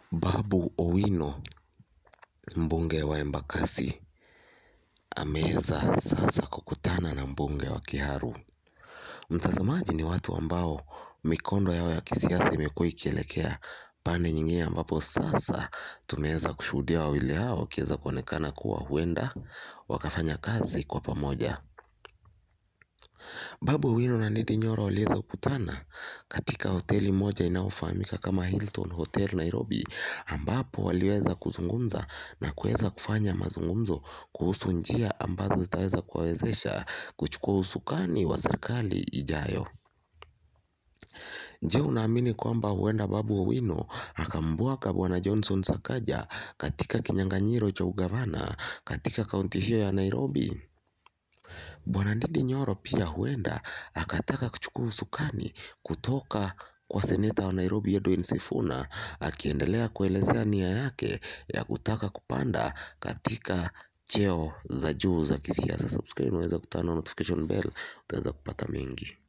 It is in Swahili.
Babu Owino mbunge wa Embakasi ameweza sasa kukutana na mbunge wa Kiharu. Mtazamaji ni watu ambao mikondo yao ya kisiasa imekuwa ikielekea pande nyingine ambapo sasa tumeweza kushuhudia wawili hao wakiweza kuonekana kuwa huenda wakafanya kazi kwa pamoja. Babu Owino na Ndindi Nyoro waliweza kukutana katika hoteli moja inayofahamika kama Hilton Hotel Nairobi ambapo waliweza kuzungumza na kuweza kufanya mazungumzo kuhusu njia ambazo zitaweza kuwawezesha kuchukua usukani wa serikali ijayo. Je, unaamini kwamba huenda Babu Owino akambwaga bwana Johnson Sakaja katika kinyang'anyiro cha ugavana katika kaunti hiyo ya Nairobi? Bwana Ndindi Nyoro pia huenda akataka kuchukua usukani kutoka kwa seneta wa Nairobi Edwin Sifuna akiendelea kuelezea nia yake ya kutaka kupanda katika cheo za juu za kisiasa. Subscribe unaweza kutana na notification bell utaweza kupata mengi.